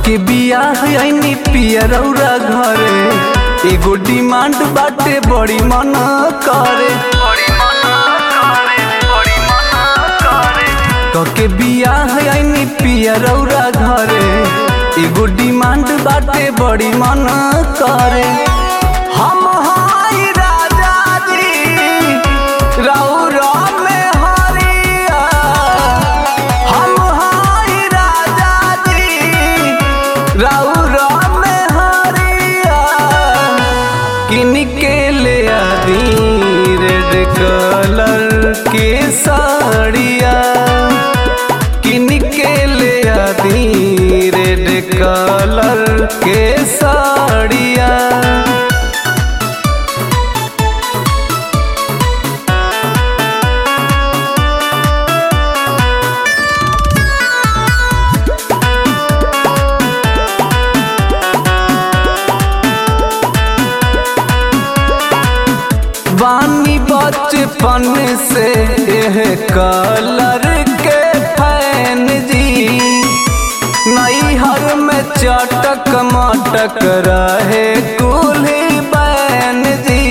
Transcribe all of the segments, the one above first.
के बियाह आईनी पियरौरा घरे एगो डिमांड बाटे बड़ी मन करे कके बियाह आईनी पियरौरा घरे एगो डिमांड बाटे बड़ी मन करे हम हाई राजा जी रौरा में हरिया हम हाई राजा जी रौरा में हरिया किन के ले आदि रेड कलर के साड़िया किन के ले आदि रेड कलर के साड़िया बानी बचपन से यह कलर के फैन जी नैहर में चटक मटक रहे कुल्ही बैन जी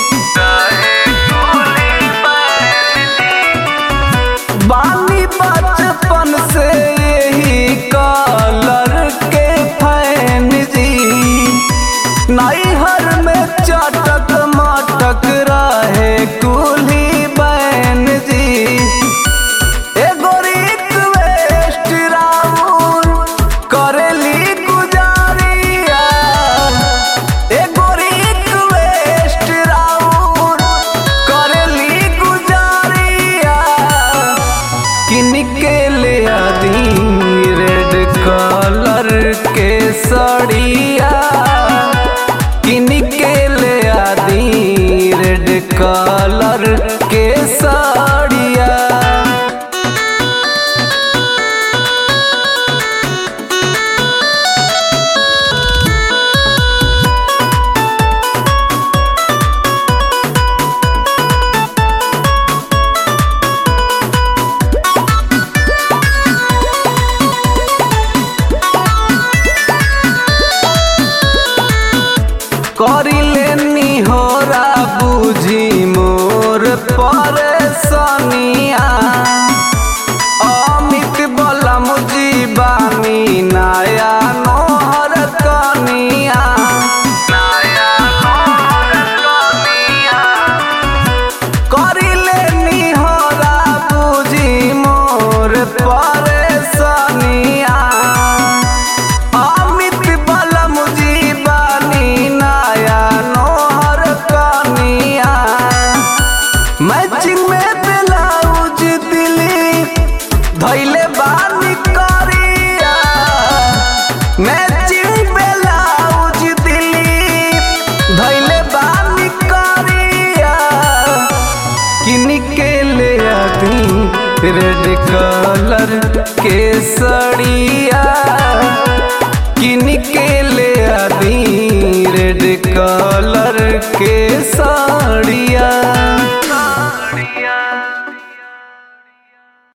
बानी बचपन से यही कलर के फैन जी नैहर में चटक मटक रहे कुल्ही बैन जी एगो रिक्वेस्ट राउर करेली गुजारिया एगो रिक्वेस्ट राउर करेली गुजारिया किन के ले आदि रेड कलर के साड़िया किन के ले आदि रेड कलर के साड़िया करिले निहोरा बुझी मोर परेशानिया अमित बलम जीवानी नया नोहर कनिया करिले निहोरा बुझी मोर परेशानिया अमित बलम जीवानी नया नोहर कनिया मैचिंग में ब्लाउज दिली धैले बानी करिया मैचिंग ब्लाउज दिली धैले बानी करिया किन के ले आती रेड कलर के सड़िया किन के ले आती रेड कलर के साड़िया